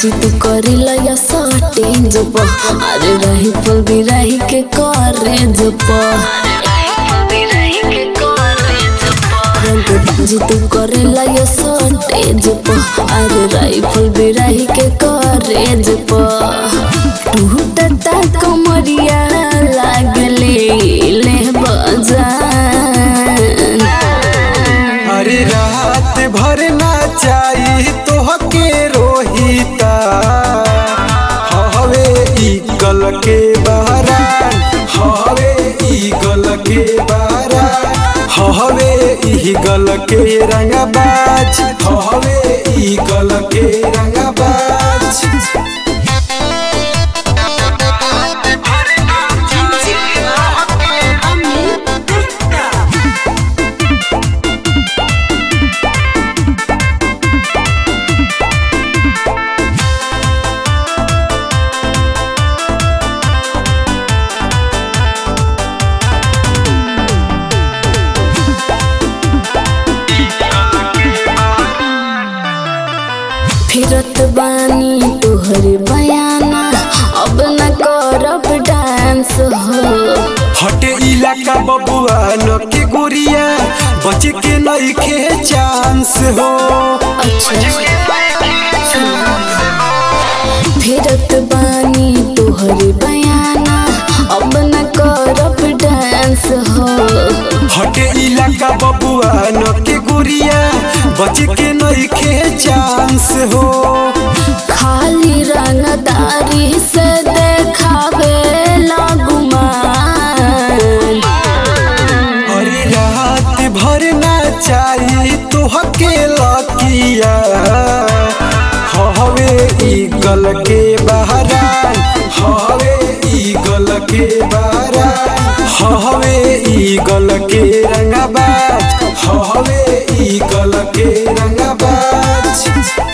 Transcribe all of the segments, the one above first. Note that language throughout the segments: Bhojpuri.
जिद करेला या सटे जप अरे रही पल भी रही के करे जप रंग जिद करेला या सटे जप अरे राइफल भी रही के करे जप टूटता कमरिया लागले ले बजान अरे रात भर ना चाही तोहके रोहिता हवे ईगल के बहरान हवे ईगल के बहरान हवे ईगल के रंगबाज हवे ईगल के रंगबाज फिरत बानी तोहरे बयाना अब न करब डांस हो हटे इलाका बबुआ न के गोरिया बच के नइखे चांस हो फिरत बानी तोहरे बयाना अब न करब डांस हो हटे इलाका बबुआ न के गोरिया बच के नइखे चांस हो खाली रंगदारी से देखावे लगुमान अरे रात भर ना चाही तोहके लकिया हवे ईगल के बहरान हवे ईगल के बहरान हवे ईगल के रंगबाज हवे ईगल के रंगबाज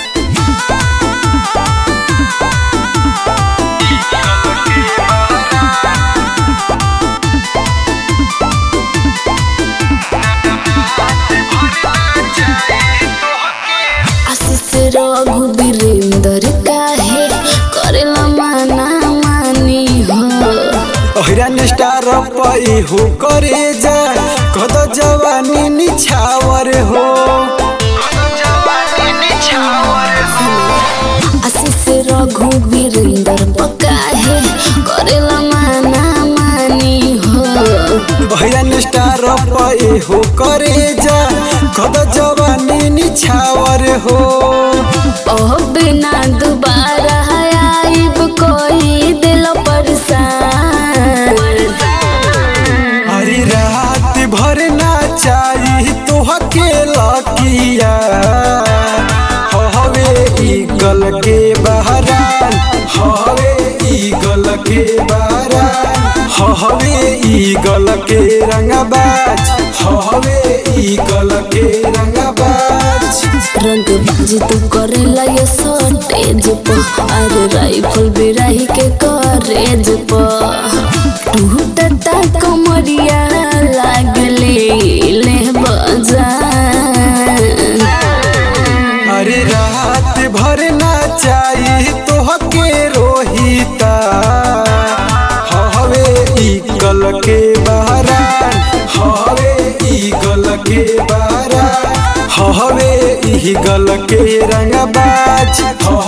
आशीष रघु वीरेंद्र काहे करेला माना मानी हो अहिरान स्टार पई हो करे जा कद जवानी निछावर हो आशीष रघु वीरेंद्र पकाहे करेला माना मानी हो अहिरान स्टार पई हो करे जा कद जवानी निछावर हो ओह बिना दोबारा आइब कोई दिल परेशान अरे रात भर ना चाही तोहके लकिया हवे ईगल के बहरान हवे ईगल के बहरान हवे ईगल के रंगबाज हवे ईगल के रंगबाज रंग बाजी तू करेला ये सटे जप अरे राइफल भी रही के करे जप टूटता कमरिया लागले ले बजान अरे रात भर ना चाही तोहके रोहिता हवे ईगल के बहरान हवे ईगल के बहरान हवे ईगल के रंगबाज